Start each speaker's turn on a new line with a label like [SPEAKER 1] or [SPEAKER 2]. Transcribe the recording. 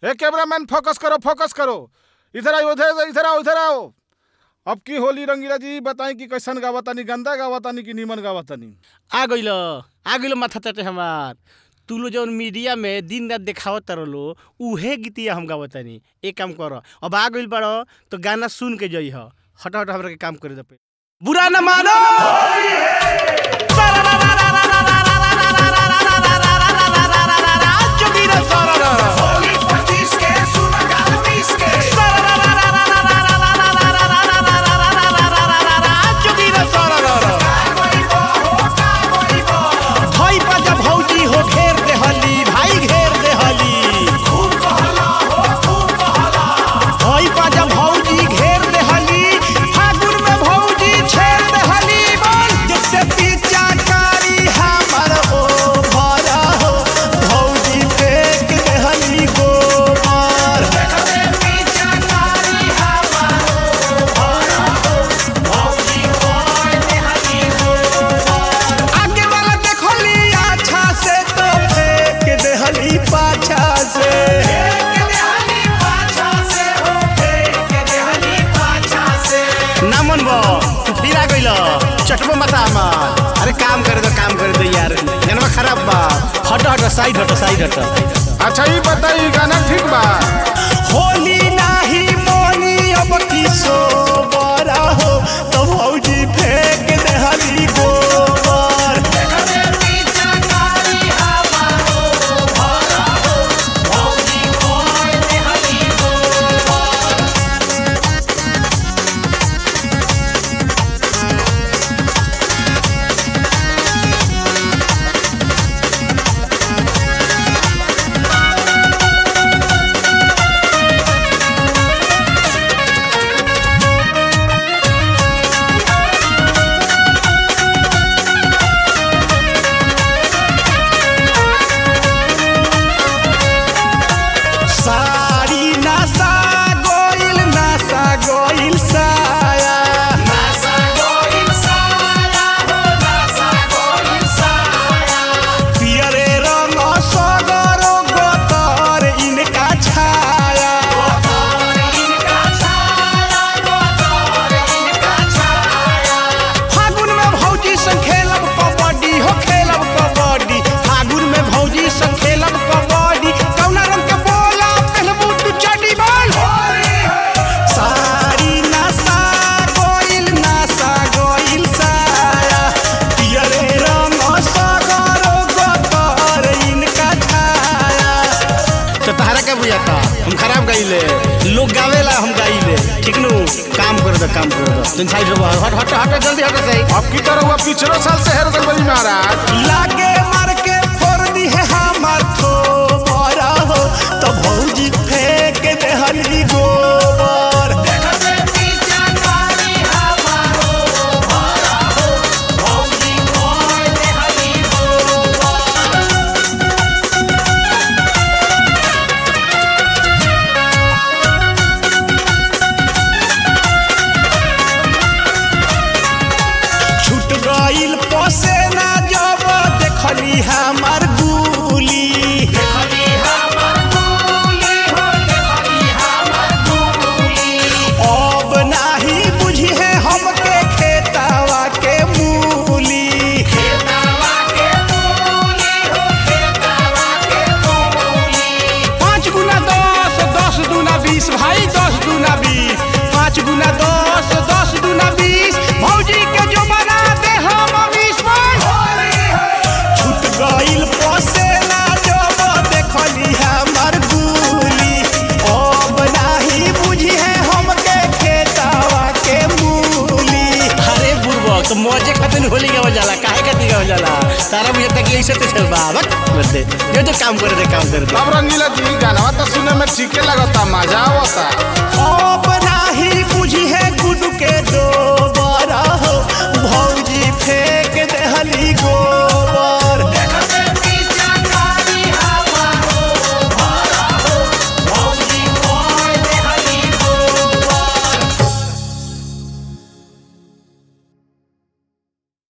[SPEAKER 1] हे cameraman focus करो focus करो इधर आओ इधर इधर आओ इधर आओ अब की होली रंगीला जी बताई कि कैसन गावतानी गंदा गावतानी कि नीमन गावतानी
[SPEAKER 2] आ गइल आ गइल माथा चटे हमार तू लो जौन मीडिया में दिन रात देखावत लो उहे गीतिया हम गावतानी एक काम कर अब आ गइल बड़ो तो गाना सुन के जइह हट हट हमरा के काम करे दे पे बुरा न मानो जोगीरा सारा जोगीरा सारा भाई बाजा भौजी हो घेर दे हली भाई घेर दे हली भाई बाजा भौजी घेर दे हली फागुन में भौजी छेड़ दे हली बोल जैसे पीछा कारी हमर ओ भरा हो भौजी फेंक दे हली गोबर आगे वाला देखली अच्छा से तो फेंक दे हली पाछा से ना मन बो तू फिर आ गइल चटबो माथा हमार अरे काम करे दो काम करे दो यार जनवा खराब बा हट हट साइड हट साइड हट
[SPEAKER 1] अच्छा ये बताई गाना ठीक बा
[SPEAKER 2] होली नाही मोनी अब किसो बड़ा हो तो भौजी फेंक दे हली गोबर साड़ी नासा गोइल नासा गोइल साया पियरे रंग सगरो गोतर इनका छाया फागुन में भौजी संग खेलब कबड्डी हो खेलब कबड्डी फागुन में भौजी संग खेलब कबड्डी कौना रंग के बोला पहनबू तू चड्डी बोल साड़ी नासा गोइल नासा गोइल साया पियरे रंग सगरो गोतर इनका छाया तो तहरा का बुझाता हम खराब गाइले लोग गावेला हम गाइले ठीक नु काम कर दो काम कर दो तुम साइड रहो हट हट हट जल्दी हट सही
[SPEAKER 1] अब की तरह हुआ पिछले साल से हेर गल महाराज
[SPEAKER 2] लागे मार के फोड़ दी है हमार थो मारा हो तो भौजी फेंक दे हली गोबर छूट गइल पोसे ना जब देखली हमार गुली अब नाही बुझी है हमके खेतावा के मूली पाँच गुना दस दस दूना बीस भाई दस दूना बीस पाँच गुना दस दस दूना बीस भौजी के जो बना दे हम बीस छूट गइल पोसे ना जब देखली हमर गुली अब नाही बुझी है हमके खेतावा के मूली अरे बुढ़बा तो मौजे खातिर होली गावल जाला काहे खातिर गावल जाला तारा मुझे तक ऐसे तो चल बा बक बस दे ये तो काम करे दे काम करे दे
[SPEAKER 1] अब रंगीला जी गाना तो सुने में ठीके लगता मजा आवता
[SPEAKER 2] अब नाही बुझी है गुड के डो